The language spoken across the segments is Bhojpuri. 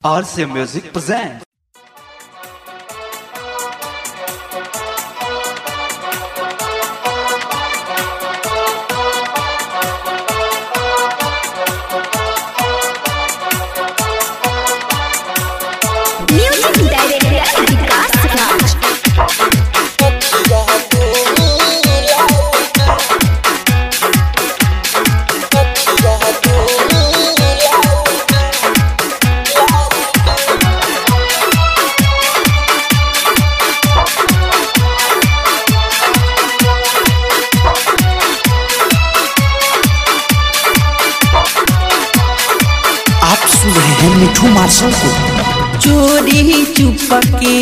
RC Music presents. Music Director Vikas Raj. आप सुन रहे हैं मिठू मार्शल को चोरी चुपके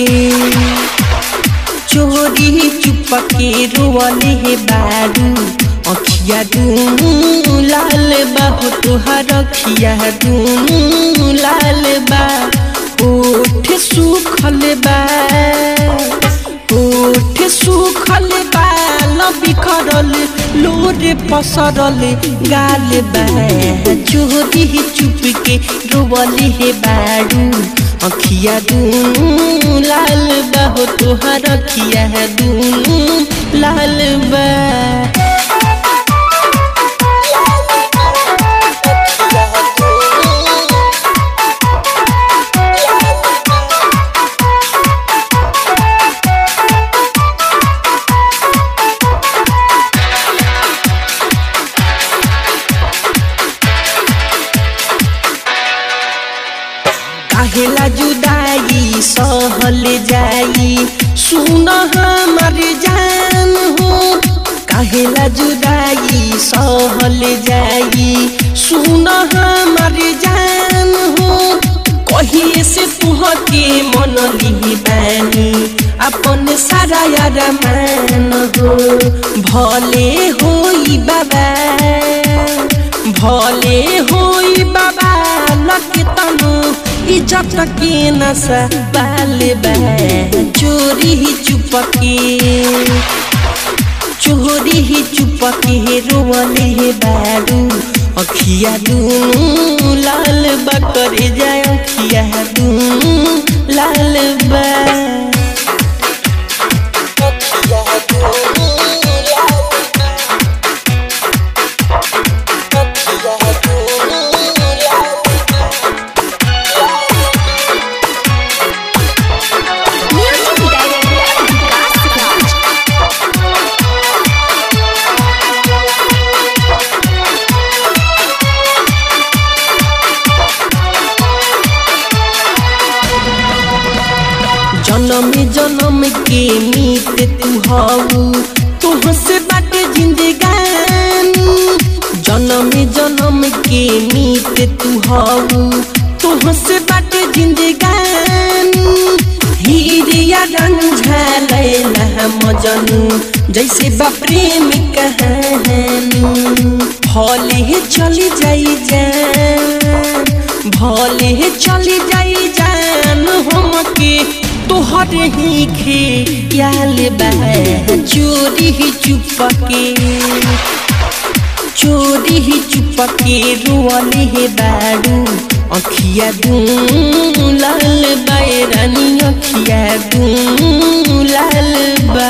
चोरी चुपके रोवले हे बारू अखिया दूनु लाल बा हो तुहार अखिया दूनु लाल बा ओठ सुखल बा ओठ सुखल बा बिखरल लोरे पसरल गाल बा चोरी चुपके रोवले हे बारू अखिया दूनु लाल बा हो तुहार अखिया दूनु लाल बा काहेला जुदाई सहल जाई सुन हमर जान हो काहेला जुदाई सहल जाई सुन हमर जान हो कहिए से तुहके मन लिही बानी अपन सारा यार मान हो भले होई बाबा भले होई बाबा लके तनु इज्जत के नशा बाल बा चोरी ही चुपके चोरी ही चुपके रोवले हे बारू अखिया दूनु लाल बा करे जाए अखिया दूनु लाल बा Music Director Vikas Raj. जन्म जन्म के मीत तू हऊ तुह से बाटे जिंदगानी जन्म जन्म के मीत तू हऊ तुह से बाटे जिंदगानी हीरिया रंग झलैला मजनू जैसे बा प्रेम कहानी भले चली जाई जान भले चली जाई जान हमके तोहरे ही खेयाल बा चोरी ही चुपके चोरी ही चुपके रोअले हे बारू अखिया दूनु लाल बा ए रानी अखिया दूनु लाल बा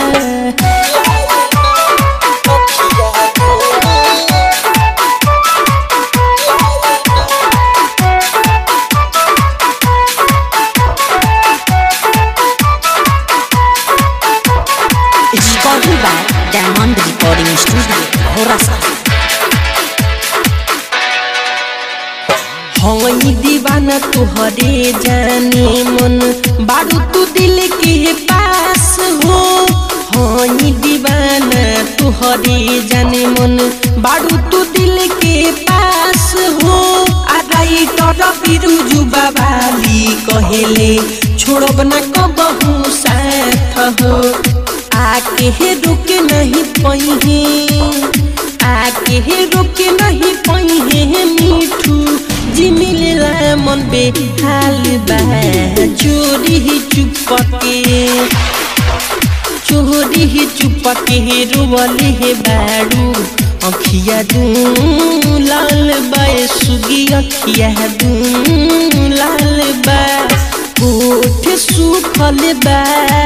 Recorded by Diamond Recording Studio, Horasa. हई दीवाना तुहरे जाने मन बारू तू दिल के पास हो हई दीवाना तुहरे जाने मन बारू तू दिल के पास हो आदाई तर बिरुजु बाबाली कहेले छोड़ब ना कबहू साथ हो आके हे रुक नहीं पही आके हे रुक नहीं पही मीठू जी मिलेला मन बेहाल बा चोरी ही चुपके चोरी ही चुपके रोवले हे बारू अखिया दू लाल बा सुगी अखिया दू लाल बा सुखल बा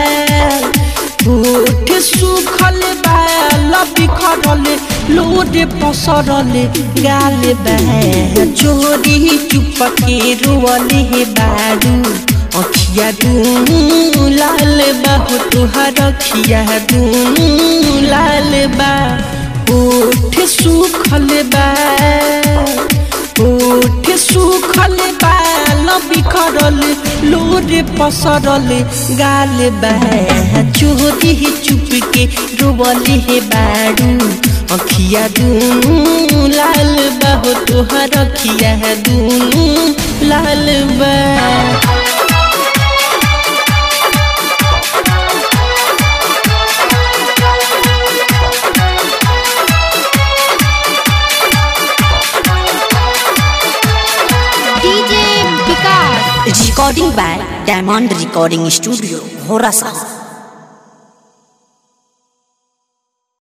होठ सुखल बा लबी खरल लोड पसरल गाल बा चोरी चुपके रोवले हे बारू अखिया दूनु लाल बा हो तुहार अखिया दूनु लाल बा होठ सुखल बा होठ सुखल बा लबी खरल लोड पसरल गाल बा चोरी चुपके रोवले हे बारू अखिया दूनु लाल बा हो तोहर अखिया दूनु लाल बा DJ Vikas recording by diamond recording studio होरा साहब